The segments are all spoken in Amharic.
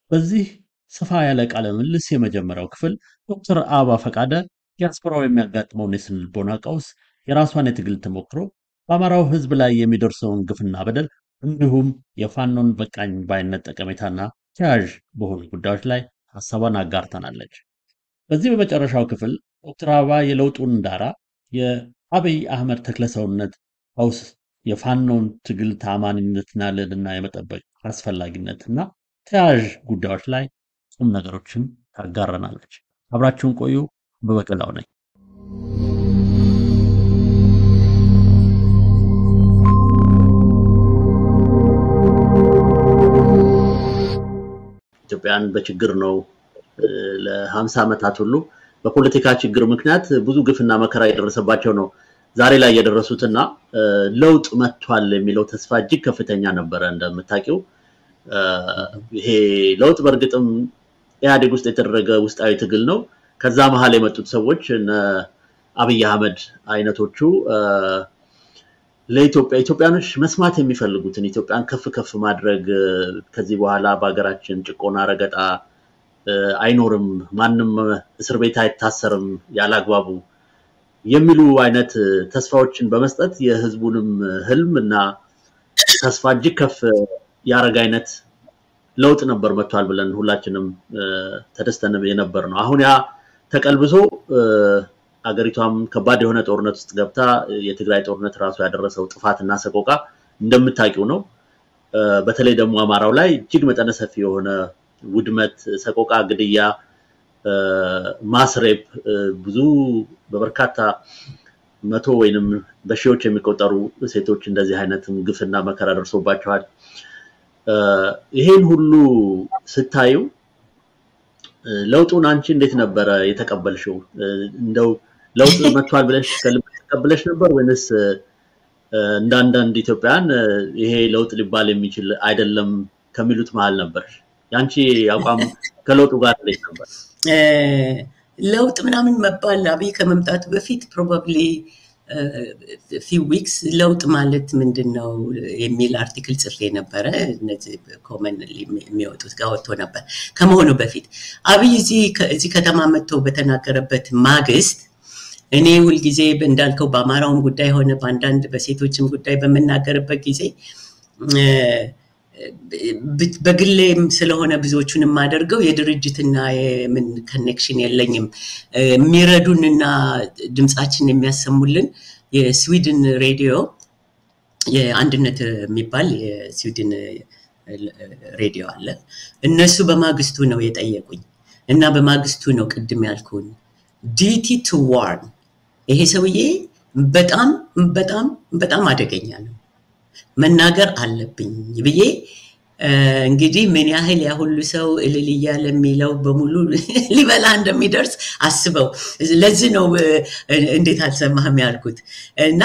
በዚህ ሰፋ ያለ ቃለ ምልልስ የመጀመሪያው ክፍል ዶክተር አበባ ፈቃደ ዲያስፖራው የሚያጋጥመውን የስነ ልቦና ቀውስ፣ የራሷን የትግል ተሞክሮ፣ በአማራው ሕዝብ ላይ የሚደርሰውን ግፍና በደል እንዲሁም የፋኖን በቃኝ ባይነት ጠቀሜታና ተያያዥ በሆኑ ጉዳዮች ላይ ሀሳቧን አጋርተናለች። በዚህ በመጨረሻው ክፍል ዶክተር አበባ የለውጡን ዳራ፣ የአብይ አህመድ ተክለሰውነት ቀውስ፣ የፋኖን ትግል ተአማኒነትና ልዕልና የመጠበቅ አስፈላጊነትና ተያያዥ ጉዳዮች ላይ ቁም ነገሮችን ታጋረናለች። አብራችሁን ቆዩ። በበቀላው ነኝ። ኢትዮጵያን በችግር ነው ለሀምሳ ዓመታት ሁሉ በፖለቲካ ችግር ምክንያት ብዙ ግፍና መከራ የደረሰባቸው ነው ዛሬ ላይ የደረሱትና ለውጥ መጥቷል የሚለው ተስፋ እጅግ ከፍተኛ ነበረ። እንደምታውቂው ይሄ ለውጥ በእርግጥም ኢህአዴግ ውስጥ የተደረገ ውስጣዊ ትግል ነው። ከዛ መሀል የመጡት ሰዎች እነ አብይ አህመድ አይነቶቹ ለኢትዮጵያ ኢትዮጵያኖች መስማት የሚፈልጉትን ኢትዮጵያን ከፍ ከፍ ማድረግ ከዚህ በኋላ በሀገራችን ጭቆና፣ ረገጣ አይኖርም፣ ማንም እስር ቤት አይታሰርም ያለ አግባቡ የሚሉ አይነት ተስፋዎችን በመስጠት የህዝቡንም ህልም እና ተስፋ እጅግ ከፍ ያደረገ አይነት ለውጥ ነበር መጥቷል ብለን ሁላችንም ተደስተን የነበር ነው። አሁን ያ ተቀልብሶ አገሪቷም ከባድ የሆነ ጦርነት ውስጥ ገብታ የትግራይ ጦርነት ራሱ ያደረሰው ጥፋትና ሰቆቃ እንደምታውቂው ነው። በተለይ ደግሞ አማራው ላይ እጅግ መጠነ ሰፊ የሆነ ውድመት፣ ሰቆቃ፣ ግድያ፣ ማስሬፕ ብዙ በበርካታ መቶ ወይንም በሺዎች የሚቆጠሩ ሴቶች እንደዚህ አይነትም ግፍና መከራ ደርሶባቸዋል። ይሄን ሁሉ ስታዩ ለውጡን አንቺ እንዴት ነበረ የተቀበልሽው? እንደው ለውጥ መጥቷል ብለሽ ከልብ ተቀብለሽ ነበር ወይንስ እንደ አንዳንድ ኢትዮጵያውያን ይሄ ለውጥ ሊባል የሚችል አይደለም ከሚሉት መሀል ነበር? የአንቺ አቋም ከለውጡ ጋር እንዴት ነበር? ለውጥ ምናምን መባል አብይ ከመምጣቱ በፊት ፕሮባብሊ ፊው ዊክስ ለውጥ ማለት ምንድን ነው የሚል አርቲክል ጽፌ ነበረ። እነዚህ ኮመን የሚወጡት ጋር ወጥቶ ነበር ከመሆኑ በፊት አብይ እዚህ ከተማ መጥቶ በተናገረበት ማግስት እኔ ሁልጊዜ እንዳልከው በአማራውም ጉዳይ ሆነ በአንዳንድ በሴቶችም ጉዳይ በምናገርበት ጊዜ በግሌም ስለሆነ ብዙዎቹን የማደርገው የድርጅትና የምን ኮኔክሽን የለኝም። የሚረዱንና ድምፃችን የሚያሰሙልን የስዊድን ሬዲዮ የአንድነት የሚባል የስዊድን ሬዲዮ አለ። እነሱ በማግስቱ ነው የጠየቁኝ እና በማግስቱ ነው ቅድም ያልኩን ዲቲ ቱ ዋርን ይሄ ሰውዬ በጣም በጣም በጣም አደገኛ ነው መናገር አለብኝ ብዬ እንግዲህ ምን ያህል ያ ሁሉ ሰው እልል እያለ የሚለው በሙሉ ሊበላ እንደሚደርስ አስበው። ለዚህ ነው እንዴት አልሰማህም ያልኩት እና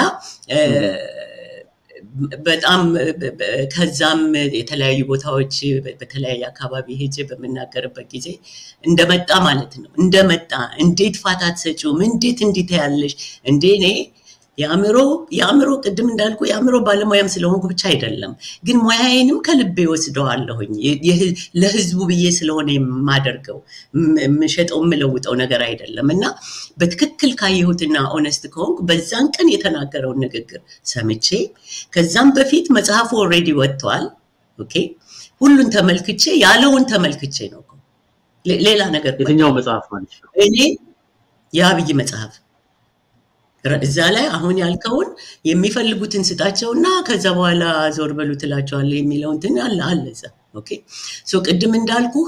በጣም ከዛም የተለያዩ ቦታዎች በተለያየ አካባቢ ሄጄ በምናገርበት ጊዜ እንደመጣ ማለት ነው እንደመጣ እንዴት ፋታ አትሰጪውም? እንዴት እንዴት ያለሽ እንዴ እኔ የአእምሮ የአእምሮ ቅድም እንዳልኩ የአእምሮ ባለሙያም ስለሆንኩ ብቻ አይደለም፣ ግን ሙያዬንም ከልቤ ወስደዋለሁኝ። ለህዝቡ ብዬ ስለሆነ የማደርገው የምሸጠው የምለውጠው ነገር አይደለም እና በትክክል ካየሁትና ኦነስት ከሆንኩ በዛን ቀን የተናገረውን ንግግር ሰምቼ ከዛም በፊት መጽሐፉ ኦልሬዲ ወጥቷል። ኦኬ ሁሉን ተመልክቼ ያለውን ተመልክቼ ነው። ሌላ ነገር የትኛው መጽሐፍ ማለት ነው? እኔ የአብይ መጽሐፍ እዛ ላይ አሁን ያልከውን የሚፈልጉትን ስጣቸውና ከዛ በኋላ ዞር በሉ ትላቸዋለህ የሚለውን እንትን አለ አለ እዛ። ኦኬ ሶ ቅድም እንዳልኩህ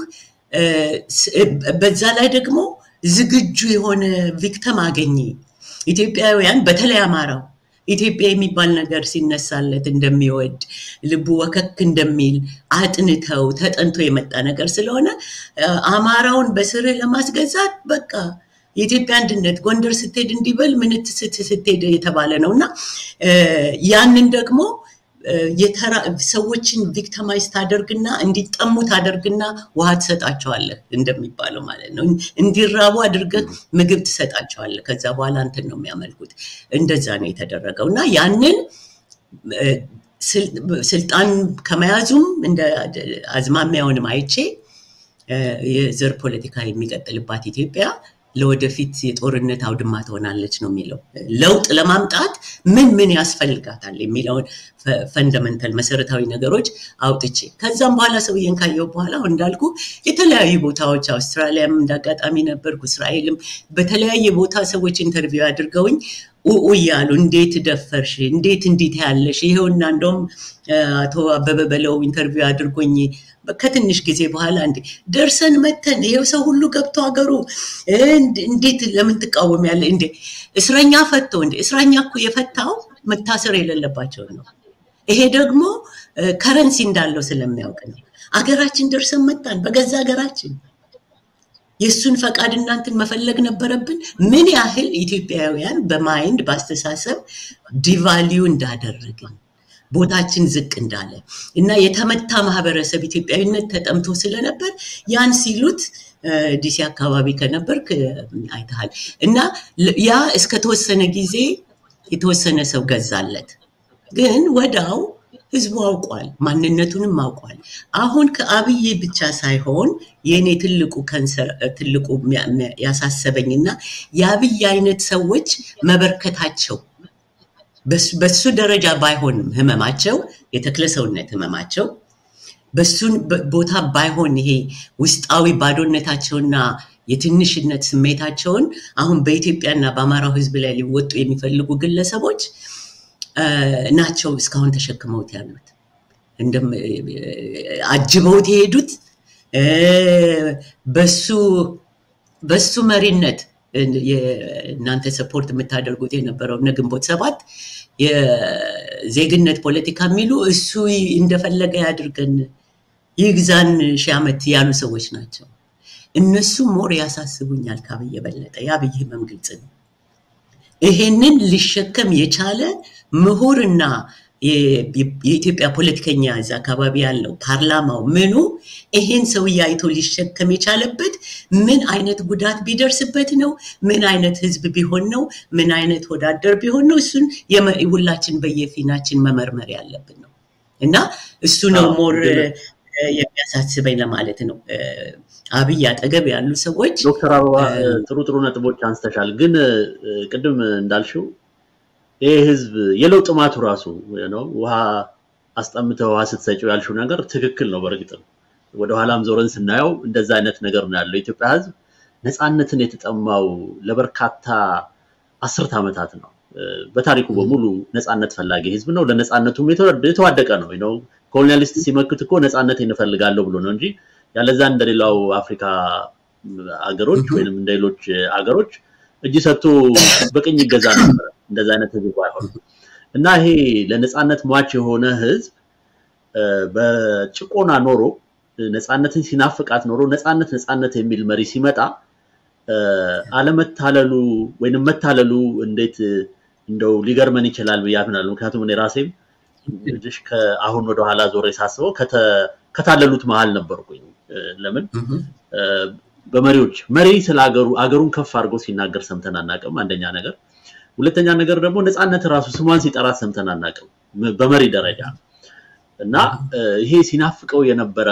በዛ ላይ ደግሞ ዝግጁ የሆነ ቪክተም አገኘ። ኢትዮጵያውያን በተለይ አማራው ኢትዮጵያ የሚባል ነገር ሲነሳለት እንደሚወድ ልቡ ወከክ እንደሚል አጥንተው ተጠንቶ የመጣ ነገር ስለሆነ አማራውን በስርህ ለማስገዛት በቃ የኢትዮጵያ አንድነት ጎንደር ስትሄድ እንዲበል ምንት ስትሄድ የተባለ ነው እና ያንን ደግሞ ሰዎችን ቪክተማይዝ ታደርግና እንዲጠሙ ታደርግና ውሃ ትሰጣቸዋለህ እንደሚባለው ማለት ነው። እንዲራቡ አድርገህ ምግብ ትሰጣቸዋለህ። ከዛ በኋላ እንትን ነው የሚያመልኩት። እንደዛ ነው የተደረገው እና ያንን ስልጣን ከመያዙም እንደ አዝማሚያውንም አይቼ የዘር ፖለቲካ የሚቀጥልባት ኢትዮጵያ ለወደፊት የጦርነት አውድማ ትሆናለች ነው የሚለው። ለውጥ ለማምጣት ምን ምን ያስፈልጋታል የሚለውን ፈንደመንታል መሰረታዊ ነገሮች አውጥቼ ከዛም በኋላ ሰውዬን ካየው በኋላ አሁን እንዳልኩ የተለያዩ ቦታዎች አውስትራሊያም እንዳጋጣሚ ነበርኩ፣ እስራኤልም በተለያየ ቦታ ሰዎች ኢንተርቪው አድርገውኝ ኡኡ እያሉ እንዴት ደፈርሽ፣ እንዴት እንዲት ያለሽ ይሄውና እንደውም አቶ አበበ በለው ኢንተርቪው አድርጎኝ ከትንሽ ጊዜ በኋላ እንዴ ደርሰን መተን ይሄው ሰው ሁሉ ገብቶ ሀገሩ እንዴት ለምን ትቃወም ያለ እንዴ እስረኛ ፈቶ እንዴ እስረኛ እኮ የፈታው መታሰር የሌለባቸው ነው። ይሄ ደግሞ ከረንሲ እንዳለው ስለሚያውቅ ነው። አገራችን ደርሰን መጣን በገዛ ሀገራችን የእሱን ፈቃድ እናንትን መፈለግ ነበረብን። ምን ያህል ኢትዮጵያውያን በማይንድ በአስተሳሰብ ዲቫሊዩ እንዳደረግን ቦታችን ዝቅ እንዳለ እና የተመታ ማህበረሰብ ኢትዮጵያዊነት ተጠምቶ ስለነበር ያን ሲሉት ዲሲ አካባቢ ከነበርክ አይተሃል። እና ያ እስከተወሰነ ጊዜ የተወሰነ ሰው ገዛለት፣ ግን ወዳው ህዝቡ አውቋል፣ ማንነቱንም አውቋል። አሁን ከአብይ ብቻ ሳይሆን የእኔ ትልቁ ከንሰር ትልቁ ያሳሰበኝና የአብይ አይነት ሰዎች መበርከታቸው በሱ ደረጃ ባይሆንም ህመማቸው የተክለ ሰውነት ህመማቸው በሱን ቦታ ባይሆን ይሄ ውስጣዊ ባዶነታቸውና የትንሽነት ስሜታቸውን አሁን በኢትዮጵያና በአማራው ህዝብ ላይ ሊወጡ የሚፈልጉ ግለሰቦች ናቸው እስካሁን ተሸክመውት ያሉት አጅበውት የሄዱት በሱ በሱ መሪነት እናንተ ሰፖርት የምታደርጉት የነበረው እነ ግንቦት ሰባት የዜግነት ፖለቲካ የሚሉ እሱ እንደፈለገ ያድርገን ይግዛን ሺህ ዓመት ያሉ ሰዎች ናቸው። እነሱ ሞር ያሳስቡኛል ከአብይ የበለጠ። የአብይ ህመም ግልጽ ነው። ይሄንን ሊሸከም የቻለ ምሁርና የኢትዮጵያ ፖለቲከኛ እዛ አካባቢ ያለው ፓርላማው ምኑ ይሄን ሰውዬ አይቶ ሊሸከም የቻለበት ምን አይነት ጉዳት ቢደርስበት ነው? ምን አይነት ህዝብ ቢሆን ነው? ምን አይነት ወዳደር ቢሆን ነው? እሱን ሁላችን በየፊናችን መመርመር ያለብን ነው እና እሱ ነው ሞር የሚያሳስበኝ ለማለት ነው። አብይ አጠገብ ያሉ ሰዎች ዶክተር አበባ ጥሩ ጥሩ ነጥቦች አንስተሻል። ግን ቅድም እንዳልሽው ይህ ህዝብ የለውጥ ጥማቱ ራሱ ነው። ውሃ አስጠምተህ ውሃ ስትሰጪው ያልሽው ነገር ትክክል ነው። በእርግጥም ወደኋላም ዞረን ስናየው እንደዛ አይነት ነገር ነው ያለው። የኢትዮጵያ ህዝብ ነፃነትን የተጠማው ለበርካታ አስርት ዓመታት ነው። በታሪኩ በሙሉ ነፃነት ፈላጊ ህዝብ ነው። ለነፃነቱም የተዋደቀ ነው ነው ኮሎኒያሊስት ሲመክት እኮ ነፃነት እንፈልጋለሁ ብሎ ነው እንጂ ያለዛ እንደሌላው አፍሪካ አገሮች ወይም እንደሌሎች አገሮች እጅ ሰጥቶ በቅኝ ይገዛ ነበር። እንደዛ አይነት ህዝብ አይሆን እና ይሄ ለነፃነት ሟች የሆነ ህዝብ በጭቆና ኖሮ ነፃነትን ሲናፍቃት ኖሮ ነፃነት ነፃነት የሚል መሪ ሲመጣ አለመታለሉ ወይንም መታለሉ እንዴት እንደው ሊገርመን ይችላል ብዬ አምናለሁ። ምክንያቱም እኔ ራሴም ልጅ ከአሁን ወደኋላ ዞሬ ሳስበው ከታለሉት መሀል ነበርኩኝ። ለምን በመሪዎች መሪ ስለ አገሩ አገሩን ከፍ አድርጎ ሲናገር ሰምተን አናውቅም። አንደኛ ነገር፣ ሁለተኛ ነገር ደግሞ ነፃነት ራሱ ስሟን ሲጠራት ሰምተን አናውቅም በመሪ ደረጃ እና ይሄ ሲናፍቀው የነበረ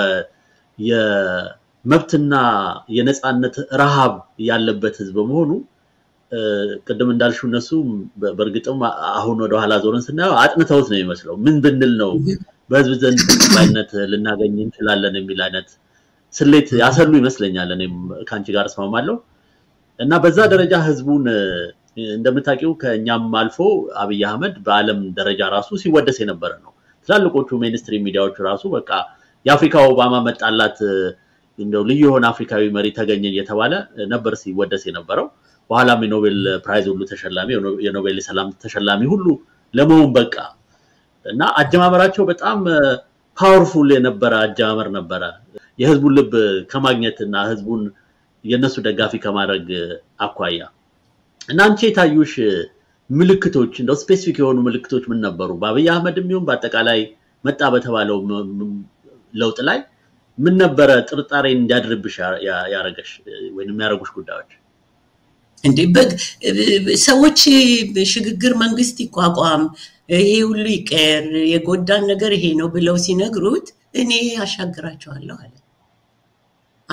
የመብትና የነፃነት ረሃብ ያለበት ህዝብ በመሆኑ ቅድም እንዳልሽው እነሱ በእርግጥም አሁን ወደኋላ ዞረን ስናየው አጥንተውት ነው የሚመስለው። ምን ብንል ነው በህዝብ ዘንድ ተቀባይነት ልናገኝ እንችላለን የሚል አይነት ስሌት ያሰሉ ይመስለኛል። እኔም ከአንቺ ጋር እስማማለሁ እና በዛ ደረጃ ህዝቡን እንደምታውቂው ከእኛም አልፎ አብይ አህመድ በዓለም ደረጃ ራሱ ሲወደስ የነበረ ነው። ትላልቆቹ ሜንስትሪም ሚዲያዎች ራሱ በቃ የአፍሪካ ኦባማ መጣላት እንደው ልዩ የሆነ አፍሪካዊ መሪ ተገኘ እየተባለ ነበር ሲወደስ የነበረው። በኋላም የኖቤል ፕራይዝ ሁሉ ተሸላሚ የኖቤል የሰላም ተሸላሚ ሁሉ ለመሆን በቃ እና አጀማመራቸው በጣም ፓወርፉል የነበረ አጀማመር ነበረ። የህዝቡን ልብ ከማግኘት እና ህዝቡን የእነሱ ደጋፊ ከማድረግ አኳያ እና አንቺ የታዩሽ ምልክቶች እንደው ስፔሲፊክ የሆኑ ምልክቶች ምን ነበሩ? በአብይ አህመድም ይሁን በአጠቃላይ መጣ በተባለው ለውጥ ላይ ምን ነበረ ጥርጣሬ እንዲያድርብሽ ያረገሽ ወይም የሚያደርጉሽ ጉዳዮች? እንዴ ሰዎች ሽግግር መንግስት ይቋቋም፣ ይሄ ሁሉ ይቀየር፣ የጎዳን ነገር ይሄ ነው ብለው ሲነግሩት እኔ አሻግራቸዋለሁ አለ።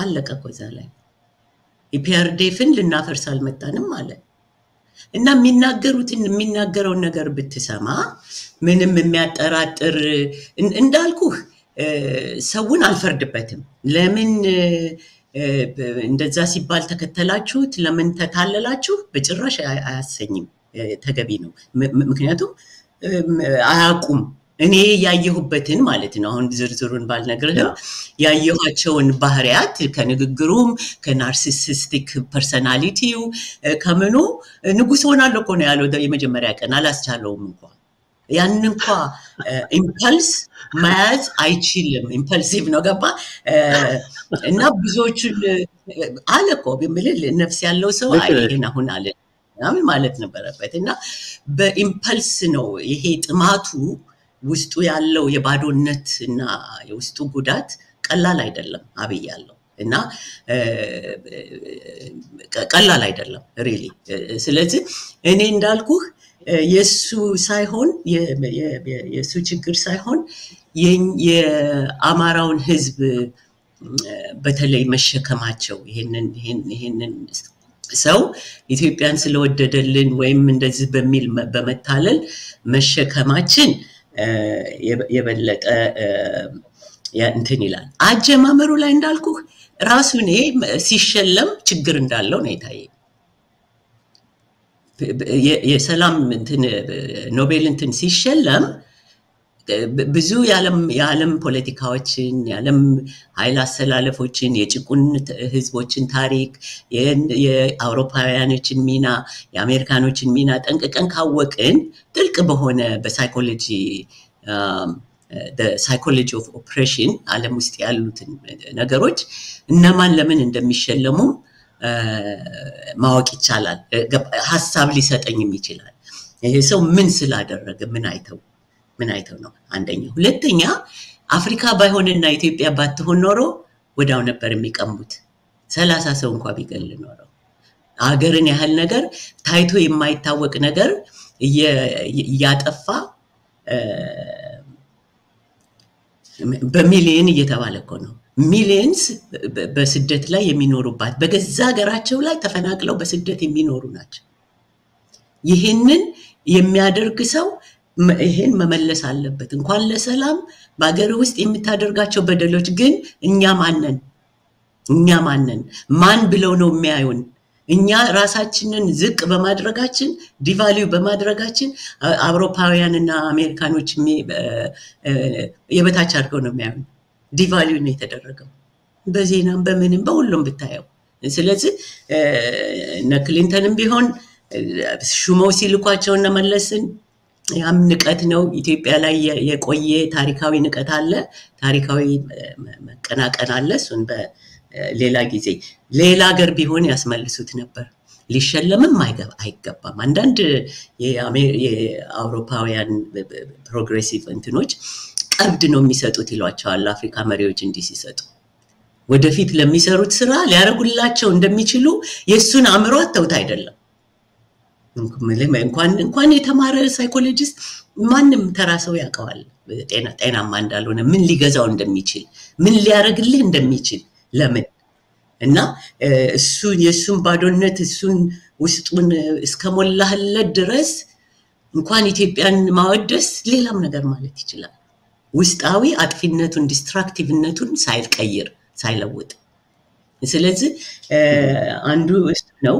አለቀ እኮ እዛ ላይ ኢፒአርዴፍን ልናፈርስ አልመጣንም አለ እና የሚናገሩትን የሚናገረውን ነገር ብትሰማ ምንም የሚያጠራጥር እንዳልኩህ ሰውን አልፈርድበትም። ለምን እንደዛ ሲባል ተከተላችሁት፣ ለምን ተታለላችሁ በጭራሽ አያሰኝም። ተገቢ ነው። ምክንያቱም አያውቁም። እኔ ያየሁበትን ማለት ነው። አሁን ዝርዝሩን ባልነግርህም ያየኋቸውን ባህሪያት ከንግግሩም ከናርሲሲስቲክ ፐርሰናሊቲው ከምኑ ንጉስ ሆናለሁ እኮ ነው ያለው የመጀመሪያ ቀን አላስቻለውም እንኳ ያን እንኳ ኢምፐልስ መያዝ አይችልም። ኢምፐልሲቭ ነው ገባ እና ብዙዎቹን አለ እኮ የምልህ ነፍስ ያለው ሰው ይህን አሁን አለ ምናምን ማለት ነበረበት እና በኢምፐልስ ነው ይሄ ጥማቱ ውስጡ ያለው የባዶነት እና የውስጡ ጉዳት ቀላል አይደለም። አብይ ያለው እና ቀላል አይደለም ሪሊ። ስለዚህ እኔ እንዳልኩህ የእሱ ሳይሆን የእሱ ችግር ሳይሆን የአማራውን ህዝብ በተለይ መሸከማቸው ይህንን ሰው ኢትዮጵያን ስለወደደልን ወይም እንደዚህ በሚል በመታለል መሸከማችን የበለጠ እንትን ይላል። አጀማመሩ ላይ እንዳልኩህ ራሱ እኔ ሲሸለም ችግር እንዳለው ነው የታየ። የሰላም ኖቤል እንትን ሲሸለም ብዙ የዓለም ፖለቲካዎችን የዓለም ኃይል አሰላለፎችን የጭቁን ህዝቦችን ታሪክ የአውሮፓውያኖችን ሚና የአሜሪካኖችን ሚና ጠንቅቀን ካወቅን ጥልቅ በሆነ በሳይኮሎጂ ሳይኮሎጂ ኦፍ ኦፕሬሽን ዓለም ውስጥ ያሉትን ነገሮች እነማን ለምን እንደሚሸለሙ ማወቅ ይቻላል። ሀሳብ ሊሰጠኝም ይችላል። ይሄ ሰው ምን ስላደረገ ምን አይተው ምን አይተው ነው አንደኛ። ሁለተኛ አፍሪካ ባይሆንና ኢትዮጵያ ባትሆን ኖሮ ወዳው ነበር የሚቀሙት። ሰላሳ ሰው እንኳ ቢገል ኖረው አገርን ያህል ነገር ታይቶ የማይታወቅ ነገር እያጠፋ በሚሊየን እየተባለ እኮ ነው። ሚሊየንስ በስደት ላይ የሚኖሩባት በገዛ ሀገራቸው ላይ ተፈናቅለው በስደት የሚኖሩ ናቸው። ይህንን የሚያደርግ ሰው ይህን መመለስ አለበት። እንኳን ለሰላም በሀገር ውስጥ የምታደርጋቸው በደሎች ግን እኛ ማነን? እኛ ማነን? ማን ብለው ነው የሚያዩን? እኛ ራሳችንን ዝቅ በማድረጋችን ዲቫሊዩ በማድረጋችን አውሮፓውያን እና አሜሪካኖች የበታች አድርገው ነው የሚያዩን። ዲቫሊዩ ነው የተደረገው በዜናም በምንም በሁሉም ብታየው። ስለዚህ እነ ክሊንተንም ቢሆን ሹመው ሲልኳቸው እነ መለስን ያም ንቀት ነው። ኢትዮጵያ ላይ የቆየ ታሪካዊ ንቀት አለ፣ ታሪካዊ መቀናቀን አለ። እሱን በሌላ ጊዜ ሌላ ሀገር ቢሆን ያስመልሱት ነበር። ሊሸለምም አይገባም። አንዳንድ የአውሮፓውያን ፕሮግሬሲቭ እንትኖች ቀብድ ነው የሚሰጡት ይሏቸዋል አፍሪካ መሪዎች እንዲህ ሲሰጡ ወደፊት ለሚሰሩት ስራ ሊያደርጉላቸው እንደሚችሉ የእሱን አእምሮ አተውት አይደለም እንኳን የተማረ ሳይኮሎጂስት ማንም ተራ ሰው ያውቀዋል ጤናማ እንዳልሆነ ምን ሊገዛው እንደሚችል ምን ሊያደርግልህ እንደሚችል ለምን እና እሱን የእሱን ባዶነት እሱን ውስጡን እስከሞላህለት ድረስ እንኳን ኢትዮጵያን ማወደስ ሌላም ነገር ማለት ይችላል ውስጣዊ አጥፊነቱን ዲስትራክቲቭነቱን ሳይቀይር ሳይለውጥ ስለዚህ አንዱ እሱ ነው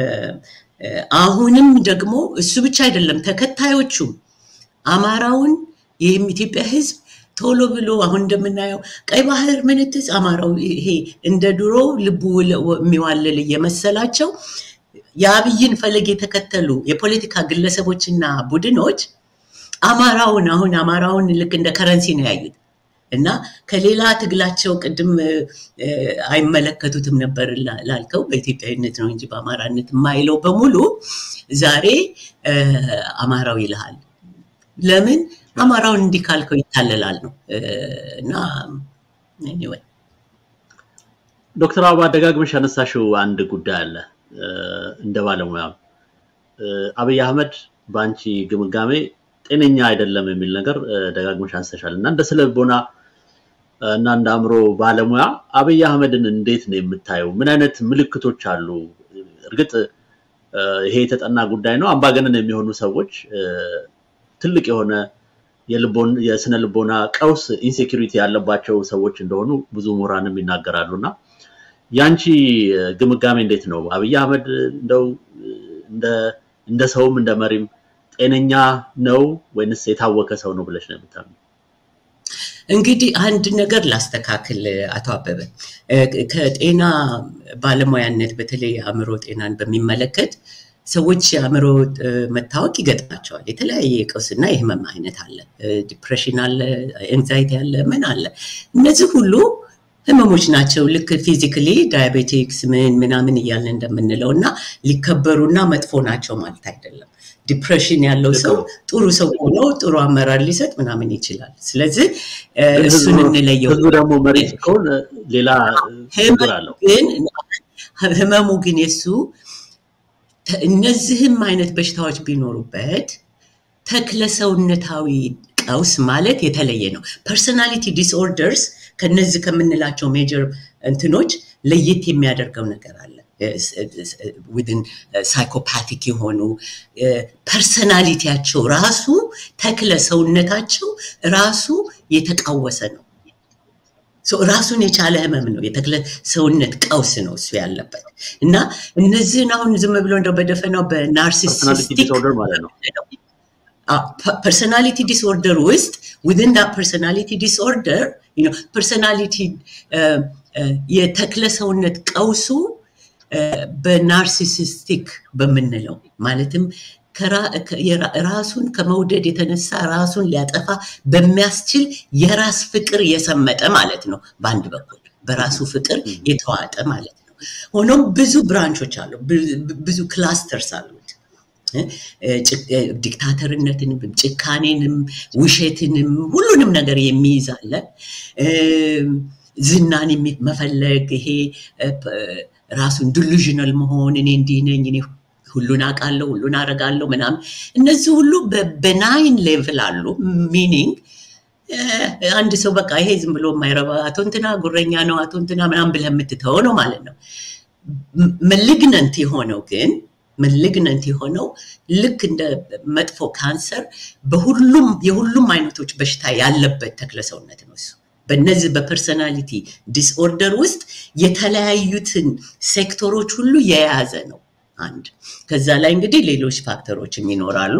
አሁንም ደግሞ እሱ ብቻ አይደለም ተከታዮቹም አማራውን ይህም ኢትዮጵያ ህዝብ ቶሎ ብሎ አሁን እንደምናየው ቀይ ባህር ምንትስ አማራው ይሄ እንደ ድሮ ልቡ የሚዋልል እየመሰላቸው የአብይን ፈለግ የተከተሉ የፖለቲካ ግለሰቦችና ቡድኖች አማራውን አሁን አማራውን ልክ እንደ ከረንሲ ነው ያዩት እና ከሌላ ትግላቸው ቅድም አይመለከቱትም ነበር ላልከው በኢትዮጵያዊነት ነው እንጂ በአማራነት የማይለው በሙሉ ዛሬ አማራው ይልሃል። ለምን አማራውን እንዲህ ካልከው ይታለላል ነው እና ኤኒዌይ ዶክተር አበባ ደጋግመሽ ያነሳሽው አንድ ጉዳይ አለ እንደ ባለሙያ አብይ አህመድ በአንቺ ግምጋሜ ጤነኛ አይደለም የሚል ነገር ደጋግመሽ አንስተሻል እና እንደ ስነ ልቦና እና እንደ አእምሮ ባለሙያ አብይ አህመድን እንዴት ነው የምታየው? ምን አይነት ምልክቶች አሉ? እርግጥ ይሄ የተጠና ጉዳይ ነው። አምባገነን የሚሆኑ ሰዎች ትልቅ የሆነ የስነ ልቦና ቀውስ ኢንሴኪሪቲ ያለባቸው ሰዎች እንደሆኑ ብዙ ምሁራንም ይናገራሉ እና ያንቺ ግምጋሜ እንዴት ነው? አብይ አህመድ እንደው እንደ ሰውም እንደ መሪም ጤነኛ ነው ወይንስ የታወከ ሰው ነው ብለሽ ነው የምታምኚው? እንግዲህ አንድ ነገር ላስተካክል አቶ አበበ ከጤና ባለሙያነት በተለይ የአእምሮ ጤናን በሚመለከት ሰዎች የአእምሮ መታወክ ይገጥማቸዋል። የተለያየ የቀውስና የህመም አይነት አለ። ዲፕሬሽን አለ፣ ኤንዛይቲ አለ፣ ምን አለ። እነዚህ ሁሉ ህመሞች ናቸው። ልክ ፊዚካሊ ዳያቤቲክስ ምን ምናምን እያልን እንደምንለው እና ሊከበሩና መጥፎ ናቸው ማለት አይደለም። ዲፕሬሽን ያለው ሰው ጥሩ ሰው ሆኖ ጥሩ አመራር ሊሰጥ ምናምን ይችላል። ስለዚህ እሱን እንለየው። ህዝቡ ደግሞ መሪ ሲሆን ሌላ ችግር አለው። ግን ህመሙ ግን የሱ እነዚህም አይነት በሽታዎች ቢኖሩበት ተክለሰውነታዊ ቀውስ ማለት የተለየ ነው። ፐርሶናሊቲ ዲስኦርደርስ ከነዚህ ከምንላቸው ሜጀር እንትኖች ለየት የሚያደርገው ነገር አለ። ዊድን ሳይኮፓቲክ የሆኑ ፐርሰናሊቲያቸው ራሱ ተክለ ሰውነታቸው ራሱ የተቃወሰ ነው። ራሱን የቻለ ህመም ነው። የተክለ ሰውነት ቀውስ ነው እሱ ያለበት እና እነዚህን አሁን ዝም ብሎ እንደው በደፈናው በናርሲሲስቲክ ፐርሶናሊቲ ዲስኦርደር ውስጥ ዊድን ዳ ፐርሶናሊቲ ዲስኦርደር ፐርሶናሊቲ የተክለ ሰውነት ቀውሱ በናርሲሲስቲክ በምንለው ማለትም ራሱን ከመውደድ የተነሳ ራሱን ሊያጠፋ በሚያስችል የራስ ፍቅር የሰመጠ ማለት ነው። በአንድ በኩል በራሱ ፍቅር የተዋጠ ማለት ነው። ሆኖም ብዙ ብራንቾች አሉ፣ ብዙ ክላስተርስ አሉት። ዲክታተርነትንም፣ ጭካኔንም፣ ውሸትንም ሁሉንም ነገር የሚይዝ አለ። ዝናን መፈለግ ይሄ ራሱን ዲሉዥናል መሆን እኔ እንዲህ ነኝ እኔ ሁሉን አውቃለሁ ሁሉን አረጋለሁ ምናምን እነዚህ ሁሉ በናይን ሌቭል አሉ ሚኒንግ አንድ ሰው በቃ ይሄ ዝም ብሎ የማይረባ አቶ እንትና ጉረኛ ነው አቶ እንትና ምናምን ብለህ የምትተው ነው ማለት ነው መልግነንት የሆነው ግን መልግነንት የሆነው ልክ እንደ መጥፎ ካንሰር በሁሉም የሁሉም አይነቶች በሽታ ያለበት ተክለ ሰውነት ነው እሱ በእነዚህ በፐርሰናሊቲ ዲስኦርደር ውስጥ የተለያዩትን ሴክተሮች ሁሉ የያዘ ነው አንድ ከዛ ላይ እንግዲህ ሌሎች ፋክተሮችም ይኖራሉ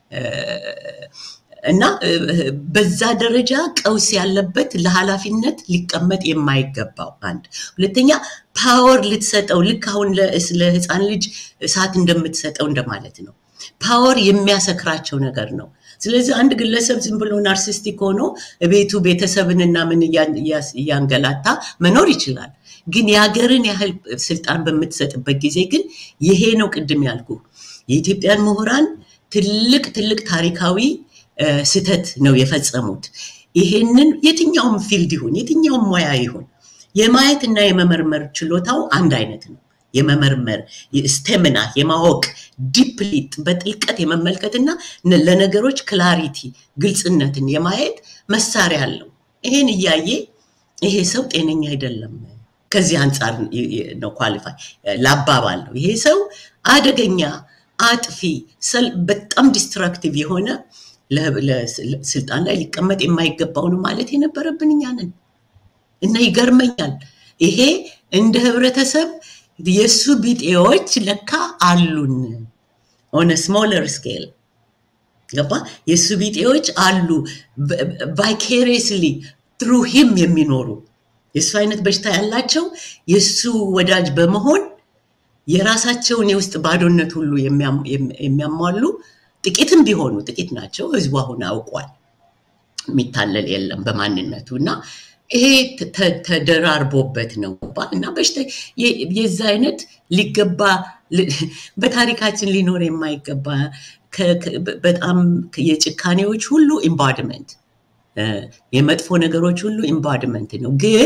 እና በዛ ደረጃ ቀውስ ያለበት ለኃላፊነት ሊቀመጥ የማይገባው አንድ ሁለተኛ ፓወር ልትሰጠው ልክ አሁን ለህፃን ልጅ እሳት እንደምትሰጠው እንደማለት ነው ፓወር የሚያሰክራቸው ነገር ነው ስለዚህ አንድ ግለሰብ ዝም ብሎ ናርሲስቲክ ሆኖ ቤቱ ቤተሰብንና ምን እያንገላታ መኖር ይችላል ግን የሀገርን ያህል ስልጣን በምትሰጥበት ጊዜ ግን ይሄ ነው ቅድም ያልኩ የኢትዮጵያን ምሁራን ትልቅ ትልቅ ታሪካዊ ስተት ነው የፈጸሙት ይሄንን የትኛውም ፊልድ ይሁን የትኛውም ሙያ ይሁን የማየት እና የመመርመር ችሎታው አንድ አይነት ነው የመመርመር ስቴምና የማወቅ ዲፕሊ በጥልቀት የመመልከትና ለነገሮች ክላሪቲ ግልጽነትን የማየት መሳሪያ አለው ይሄን እያየ ይሄ ሰው ጤነኛ አይደለም ከዚህ አንጻር ነው ኳሊፋይ ላባባል ነው ይሄ ሰው አደገኛ አጥፊ በጣም ዲስትራክቲቭ የሆነ ስልጣን ላይ ሊቀመጥ የማይገባው ነው ማለት የነበረብን እኛ ነን እና ይገርመኛል ይሄ እንደ ህብረተሰብ የእሱ ቢጤዎች ለካ አሉን ኦነ ስሞለር ስኬል ገባ የእሱ ቢጤዎች አሉ ቫይኬሪየስሊ ትሩ ሂም የሚኖሩ የእሱ አይነት በሽታ ያላቸው የእሱ ወዳጅ በመሆን የራሳቸውን የውስጥ ባዶነት ሁሉ የሚያሟሉ ጥቂትም ቢሆኑ ጥቂት ናቸው ህዝቡ አሁን አውቋል የሚታለል የለም በማንነቱ እና ይሄ ተደራርቦበት ነው እና በሽታ የዛ አይነት ሊገባ በታሪካችን ሊኖር የማይገባ በጣም የጭካኔዎች ሁሉ ኢምባድመንት የመጥፎ ነገሮች ሁሉ ኢምባድመንት ነው ግን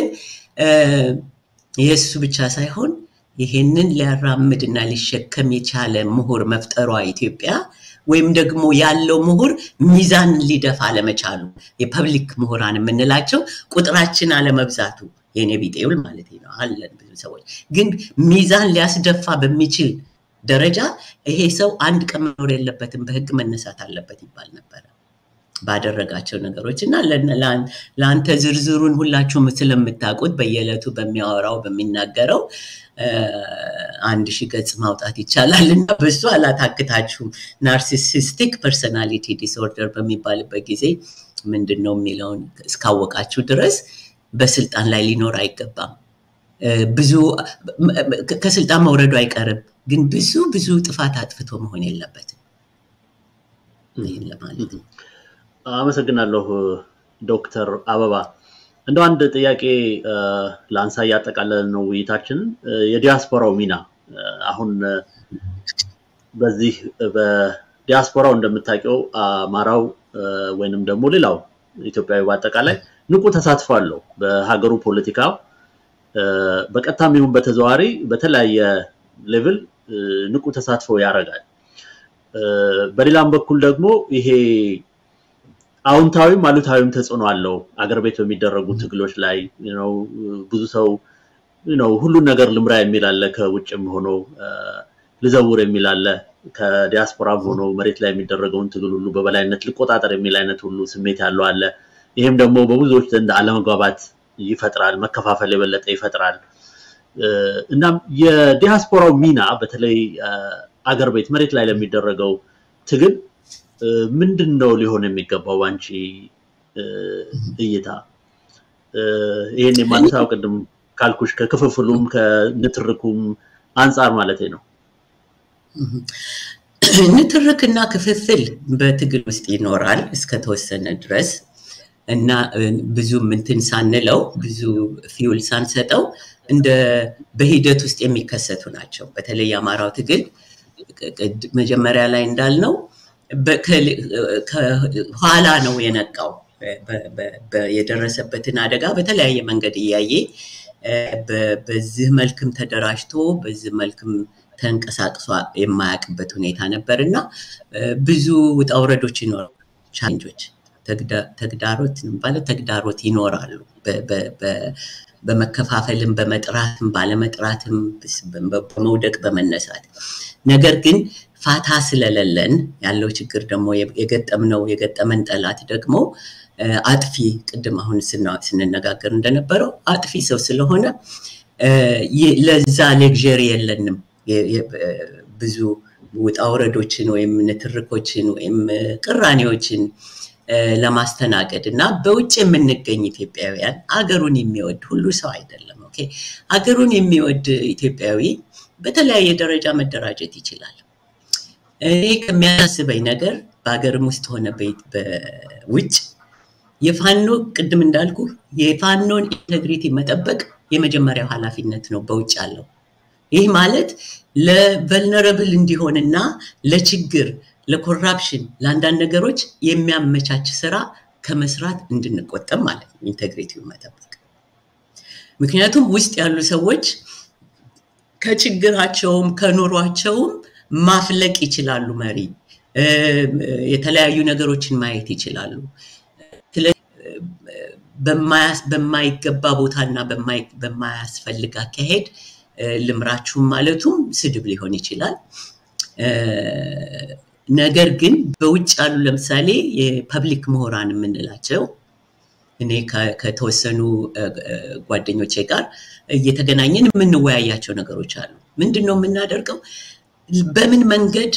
የእሱ ብቻ ሳይሆን ይሄንን ሊያራምድና ሊሸከም የቻለ ምሁር መፍጠሯ ኢትዮጵያ ወይም ደግሞ ያለው ምሁር ሚዛን ሊደፋ አለመቻሉ የፐብሊክ ምሁራን የምንላቸው ቁጥራችን አለመብዛቱ የኔ ቢጤውል ማለት ነው አለን ብዙ ሰዎች ግን ሚዛን ሊያስደፋ በሚችል ደረጃ ይሄ ሰው አንድ ቀን መኖር የለበትም በህግ መነሳት አለበት ይባል ነበረ ባደረጋቸው ነገሮች እና ለአንተ ዝርዝሩን ሁላችሁም ስለምታውቁት በየዕለቱ በሚያወራው በሚናገረው አንድ ሺህ ገጽ ማውጣት ይቻላል እና በሱ አላታክታችሁም ናርሲሲስቲክ ፐርሰናሊቲ ዲስኦርደር በሚባልበት ጊዜ ምንድን ነው የሚለውን እስካወቃችሁ ድረስ በስልጣን ላይ ሊኖር አይገባም ብዙ ከስልጣን መውረዱ አይቀርም ግን ብዙ ብዙ ጥፋት አጥፍቶ መሆን የለበትም ይህን ለማለት ነው አመሰግናለሁ ዶክተር አበባ እንደው አንድ ጥያቄ ለአንሳ እያጠቃለል ነው ውይይታችንን የዲያስፖራው ሚና አሁን በዚህ በዲያስፖራው እንደምታውቀው አማራው ወይንም ደግሞ ሌላው ኢትዮጵያዊ በአጠቃላይ ንቁ ተሳትፎ አለው በሀገሩ ፖለቲካ በቀጥታም ይሁን በተዘዋሪ በተለያየ ሌቭል ንቁ ተሳትፎ ያደርጋል በሌላም በኩል ደግሞ ይሄ አዎንታዊም አሉታዊም ተጽዕኖ አለው አገር ቤት በሚደረጉ ትግሎች ላይ ብዙ ሰው ሁሉን ነገር ልምራ የሚል አለ ከውጭም ሆኖ ልዘውር የሚል አለ ከዲያስፖራም ሆኖ መሬት ላይ የሚደረገውን ትግል ሁሉ በበላይነት ልቆጣጠር የሚል አይነት ሁሉ ስሜት ያለው አለ ይህም ደግሞ በብዙዎች ዘንድ አለመግባባት ይፈጥራል መከፋፈል የበለጠ ይፈጥራል እናም የዲያስፖራው ሚና በተለይ አገር ቤት መሬት ላይ ለሚደረገው ትግል ምንድን ነው ሊሆን የሚገባው አንቺ እይታ ይህን የማነሳው ቅድም ካልኩሽ ከክፍፍሉም ከንትርኩም አንጻር ማለት ነው ንትርክና ክፍፍል በትግል ውስጥ ይኖራል እስከተወሰነ ድረስ እና ብዙ ምንትን ሳንለው ብዙ ፊውል ሳንሰጠው እንደ በሂደት ውስጥ የሚከሰቱ ናቸው በተለይ የአማራው ትግል መጀመሪያ ላይ እንዳልነው ኋላ ነው የነቃው የደረሰበትን አደጋ በተለያየ መንገድ እያየ በዚህ መልክም ተደራጅቶ በዚህ መልክም ተንቀሳቅሶ የማያውቅበት ሁኔታ ነበር እና ብዙ ውጣውረዶች ይኖራሉ ቻሌንጆች ተግዳሮት ማለት ተግዳሮት ይኖራሉ በመከፋፈልም በመጥራትም ባለመጥራትም በመውደቅ በመነሳት ነገር ግን ፋታ ስለሌለን ያለው ችግር ደግሞ የገጠምነው የገጠመን ጠላት ደግሞ አጥፊ ቅድም አሁን ስንነጋገር እንደነበረው አጥፊ ሰው ስለሆነ ለዛ ሌግዠሪ የለንም ብዙ ውጣውረዶችን ወይም ንትርኮችን ወይም ቅራኔዎችን ለማስተናገድ እና በውጭ የምንገኝ ኢትዮጵያውያን አገሩን የሚወድ ሁሉ ሰው አይደለም ኦኬ አገሩን የሚወድ ኢትዮጵያዊ በተለያየ ደረጃ መደራጀት ይችላል እኔ ከሚያሳስበኝ ነገር በሀገርም ውስጥ ሆነ በውጭ የፋኖ ቅድም እንዳልኩ የፋኖን ኢንቴግሪቲ መጠበቅ የመጀመሪያው ኃላፊነት ነው በውጭ ያለው ይህ ማለት ለቨልነረብል እንዲሆንና ለችግር ለኮራፕሽን ለአንዳንድ ነገሮች የሚያመቻች ስራ ከመስራት እንድንቆጠብ ማለት ነው ኢንቴግሪቲውን መጠበቅ ምክንያቱም ውስጥ ያሉ ሰዎች ከችግራቸውም ከኑሯቸውም ማፍለቅ ይችላሉ መሪ የተለያዩ ነገሮችን ማየት ይችላሉ በማይገባ ቦታና በማያስፈልግ አካሄድ ልምራችሁም ማለቱም ስድብ ሊሆን ይችላል ነገር ግን በውጭ ያሉ ለምሳሌ የፐብሊክ ምሁራን የምንላቸው እኔ ከተወሰኑ ጓደኞቼ ጋር እየተገናኘን የምንወያያቸው ነገሮች አሉ ምንድን ነው የምናደርገው በምን መንገድ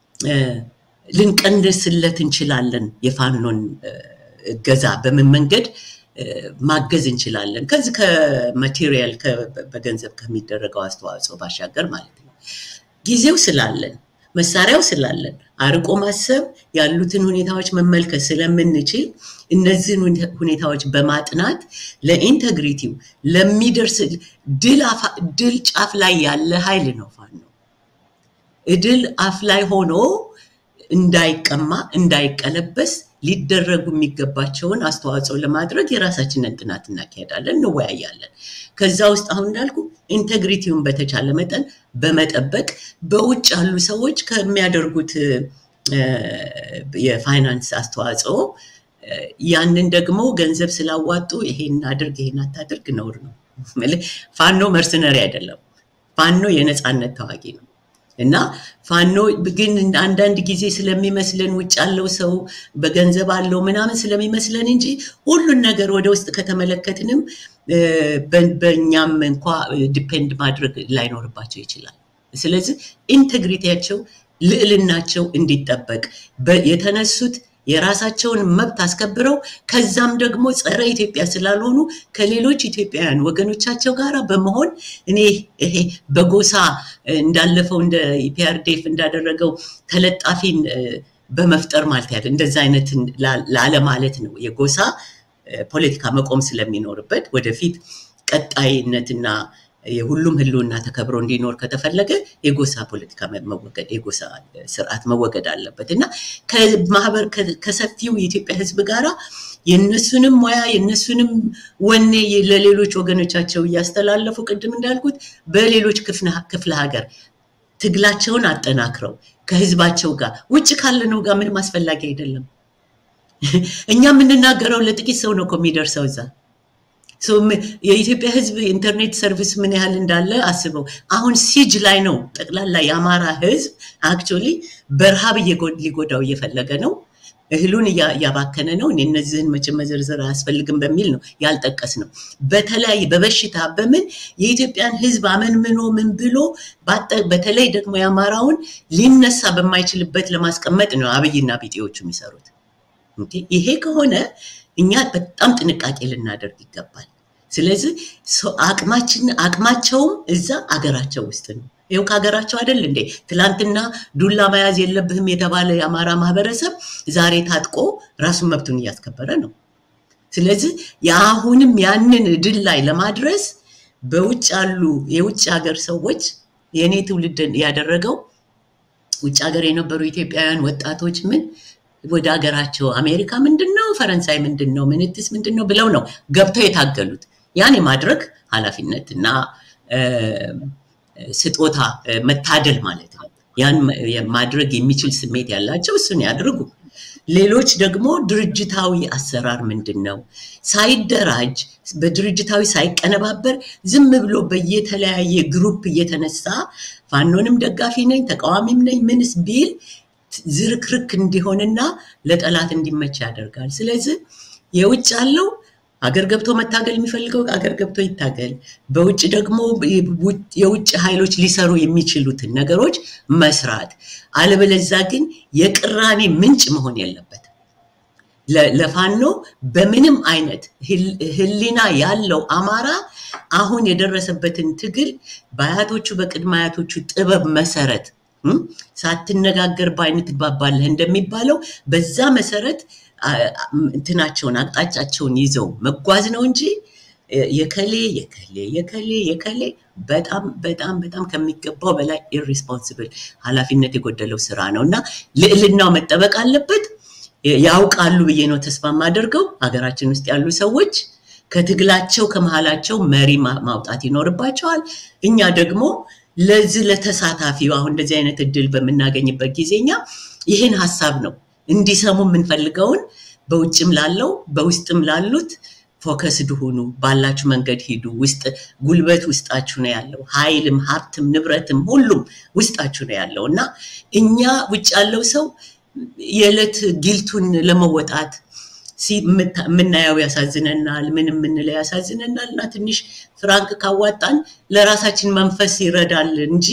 ልንቀንስለት እንችላለን የፋኖን እገዛ በምን መንገድ ማገዝ እንችላለን ከዚህ ከማቴሪያል በገንዘብ ከሚደረገው አስተዋጽኦ ባሻገር ማለት ነው ጊዜው ስላለን መሳሪያው ስላለን አርቆ ማሰብ ያሉትን ሁኔታዎች መመልከት ስለምንችል እነዚህን ሁኔታዎች በማጥናት ለኢንተግሪቲው ለሚደርስ ድል ጫፍ ላይ ያለ ኃይል ነው ፋኖ እድል አፍ ላይ ሆኖ እንዳይቀማ እንዳይቀለበስ ሊደረጉ የሚገባቸውን አስተዋጽኦ ለማድረግ የራሳችንን ጥናት እናካሄዳለን እንወያያለን ከዛ ውስጥ አሁን እንዳልኩ ኢንቴግሪቲውን በተቻለ መጠን በመጠበቅ በውጭ ያሉ ሰዎች ከሚያደርጉት የፋይናንስ አስተዋጽኦ ያንን ደግሞ ገንዘብ ስላዋጡ ይሄን አድርግ ይሄን አታድርግ ነውር ነው። ፋኖ መርሰነሪ አይደለም። ፋኖ የነፃነት ተዋጊ ነው እና ፋኖ ግን አንዳንድ ጊዜ ስለሚመስለን ውጭ ያለው ሰው በገንዘብ አለው ምናምን ስለሚመስለን እንጂ ሁሉን ነገር ወደ ውስጥ ከተመለከትንም በእኛም እንኳ ዲፔንድ ማድረግ ላይኖርባቸው ይችላል። ስለዚህ ኢንቴግሪቲያቸው ልዕልናቸው እንዲጠበቅ የተነሱት የራሳቸውን መብት አስከብረው ከዛም ደግሞ ጸረ ኢትዮጵያ ስላልሆኑ ከሌሎች ኢትዮጵያውያን ወገኖቻቸው ጋር በመሆን እኔ ይሄ በጎሳ እንዳለፈው እንደ ኢፒአርዴፍ እንዳደረገው ተለጣፊን በመፍጠር ማለት ያለ እንደዛ አይነት ላለ ማለት ነው። የጎሳ ፖለቲካ መቆም ስለሚኖርበት ወደፊት ቀጣይነትና የሁሉም ህልውና ተከብሮ እንዲኖር ከተፈለገ የጎሳ ፖለቲካ መወገድ የጎሳ ስርዓት መወገድ አለበት እና ከማህበር ከሰፊው የኢትዮጵያ ህዝብ ጋራ የነሱንም ሙያ የነሱንም ወኔ ለሌሎች ወገኖቻቸው እያስተላለፉ ቅድም እንዳልኩት በሌሎች ክፍለ ሀገር ትግላቸውን አጠናክረው ከህዝባቸው ጋር ውጭ ካለነው ጋር ምንም አስፈላጊ አይደለም። እኛ የምንናገረው ለጥቂት ሰው ነው እኮ የሚደርሰው እዛ የኢትዮጵያ ህዝብ ኢንተርኔት ሰርቪስ ምን ያህል እንዳለ አስበው። አሁን ሲጅ ላይ ነው ጠቅላላ የአማራ ህዝብ አክቹዋሊ በረሃብ ሊጎዳው እየፈለገ ነው። እህሉን እያባከነ ነው። እኔ እነዚህን መቼም መዘርዘር አያስፈልግም በሚል ነው ያልጠቀስ ነው። በተለያየ በበሽታ በምን የኢትዮጵያን ህዝብ አመንምኖ ምን ብሎ በተለይ ደግሞ የአማራውን ሊነሳ በማይችልበት ለማስቀመጥ ነው አብይና ቢጤዎቹ የሚሰሩት። ይሄ ከሆነ እኛ በጣም ጥንቃቄ ልናደርግ ይገባል። ስለዚህ አቅማችን አቅማቸውም እዛ አገራቸው ውስጥ ነው። ይኸው ከሀገራቸው አይደል እንዴ? ትላንትና ዱላ መያዝ የለብህም የተባለ የአማራ ማህበረሰብ ዛሬ ታጥቆ ራሱን መብቱን እያስከበረ ነው። ስለዚህ የአሁንም ያንን ድል ላይ ለማድረስ በውጭ ያሉ የውጭ ሀገር ሰዎች የእኔ ትውልድ ያደረገው ውጭ ሀገር የነበሩ ኢትዮጵያውያን ወጣቶች ምን ወደ ሀገራቸው አሜሪካ ምንድን ነው፣ ፈረንሳይ ምንድን ነው፣ ምንትስ ምንድን ነው ብለው ነው ገብተው የታገሉት። ያን የማድረግ ኃላፊነት እና ስጦታ መታደል ማለት ነው። ያን ማድረግ የሚችል ስሜት ያላቸው እሱን ያድርጉ። ሌሎች ደግሞ ድርጅታዊ አሰራር ምንድን ነው? ሳይደራጅ በድርጅታዊ ሳይቀነባበር ዝም ብሎ በየተለያየ ግሩፕ እየተነሳ ፋኖንም ደጋፊ ነኝ ተቃዋሚም ነኝ ምንስ ቢል ዝርክርክ እንዲሆንና ለጠላት እንዲመች ያደርጋል። ስለዚህ የውጭ ያለው አገር ገብቶ መታገል የሚፈልገው አገር ገብቶ ይታገል። በውጭ ደግሞ የውጭ ኃይሎች ሊሰሩ የሚችሉትን ነገሮች መስራት፣ አለበለዛ ግን የቅራኔ ምንጭ መሆን የለበትም። ለፋኖ በምንም አይነት ህሊና ያለው አማራ አሁን የደረሰበትን ትግል በአያቶቹ በቅድመ አያቶቹ ጥበብ መሰረት ሳትነጋገር በአይን ትግባባለህ እንደሚባለው በዛ መሰረት እንትናቸውን አቅጣጫቸውን ይዘው መጓዝ ነው እንጂ የከሌ የከሌ የከሌ የከሌ በጣም በጣም በጣም ከሚገባው በላይ ኢሪስፖንስብል ኃላፊነት የጎደለው ስራ ነው እና ልዕልናው መጠበቅ አለበት። ያውቃሉ ብዬ ነው ተስፋ የማደርገው። ሀገራችን ውስጥ ያሉ ሰዎች ከትግላቸው ከመሀላቸው መሪ ማውጣት ይኖርባቸዋል። እኛ ደግሞ ለዚህ ለተሳታፊው አሁን እንደዚህ አይነት እድል በምናገኝበት ጊዜ እኛ ይህን ሀሳብ ነው እንዲሰሙ የምንፈልገውን በውጭም ላለው በውስጥም ላሉት ፎከስድ ሁኑ፣ ባላችሁ መንገድ ሂዱ። ውስጥ ጉልበት ውስጣችሁ ነው ያለው፣ ኃይልም ሀብትም ንብረትም ሁሉም ውስጣችሁ ነው ያለው እና እኛ ውጭ ያለው ሰው የዕለት ጊልቱን ለመወጣት የምናየው ያሳዝነናል፣ ምን የምንለው ያሳዝነናል እና ትንሽ ፍራንክ ካዋጣን ለራሳችን መንፈስ ይረዳል እንጂ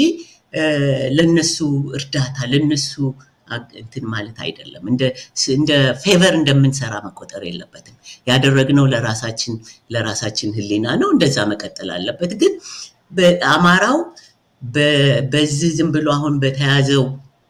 ለነሱ እርዳታ ለነሱ እንትን ማለት አይደለም። እንደ ፌቨር እንደምንሰራ መቆጠር የለበትም። ያደረግነው ለራሳችን ለራሳችን ህሊና ነው። እንደዛ መቀጠል አለበት። ግን በአማራው በዚህ ዝም ብሎ አሁን በተያዘው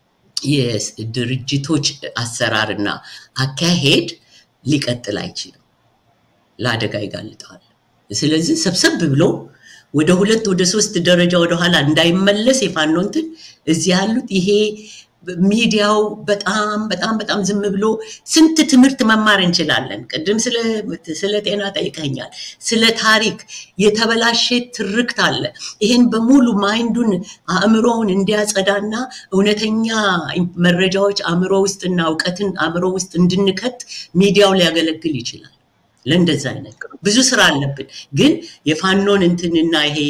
የድርጅቶች አሰራርና አካሄድ ሊቀጥል አይችልም። ለአደጋ ይጋልጠዋል። ስለዚህ ሰብሰብ ብሎ ወደ ሁለት ወደ ሶስት ደረጃ ወደኋላ እንዳይመለስ የፋኖ እንትን እዚህ ያሉት ይሄ ሚዲያው በጣም በጣም በጣም ዝም ብሎ ስንት ትምህርት መማር እንችላለን። ቅድም ስለ ጤና ጠይቀኛል። ስለ ታሪክ የተበላሸ ትርክት አለ። ይህን በሙሉ ማይንዱን አእምሮውን እንዲያጸዳና እውነተኛ መረጃዎች አእምሮ ውስጥና እውቀትን አእምሮ ውስጥ እንድንከት ሚዲያው ሊያገለግል ይችላል። ለእንደዛ አይነት ብዙ ስራ አለብን። ግን የፋኖን እንትንና ይሄ